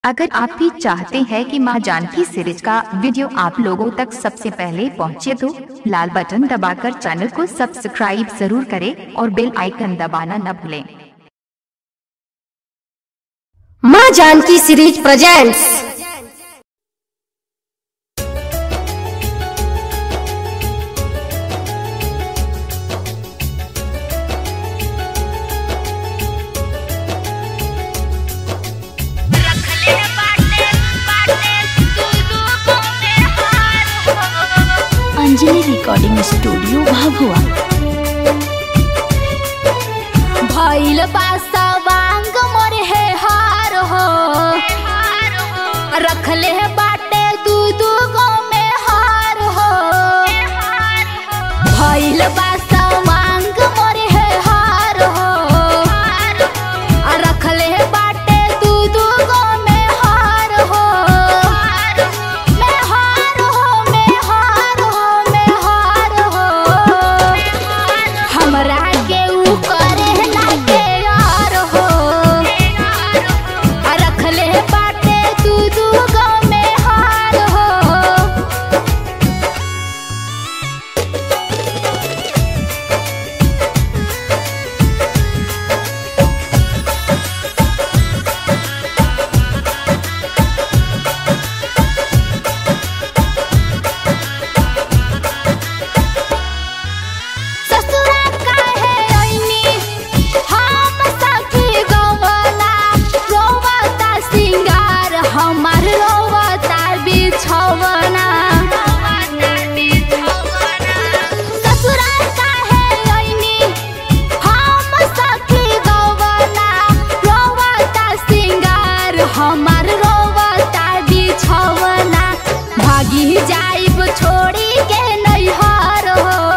अगर आप भी चाहते हैं कि मां जानकी सीरीज का वीडियो आप लोगों तक सबसे पहले पहुंचे तो लाल बटन दबाकर चैनल को सब्सक्राइब जरूर करें और बेल आइकन दबाना न भूलें माँ जानकी सीरीज प्रेजेंट्स रखले बाटे बाटे तू दूगो में हार हो अंजलि रिकॉर्डिंग स्टूडियो भाभुआ भइल बासा वांग मोर है हार हो हार हो रखले बाटे दू दू गो में हार हो हार हो भइल बासा वांग मोर है हार हो हार हो रखले बाटे दू दू गो में हार हो हार हो में हार हो में हार हो में हार हो हमरा के ऊ करे ना के यार हो आ रखले बाटे तू दू गो में हार हो ससुरा काहे ऐनी हम सखी गवला रोवता सिंगार हमार रोवता बिछवना ससुरा काहे ऐनी हम सखी गवला रोवता सिंगार हमार रोवता बिछवना भागी जाइब छोड़ी के नैहर हो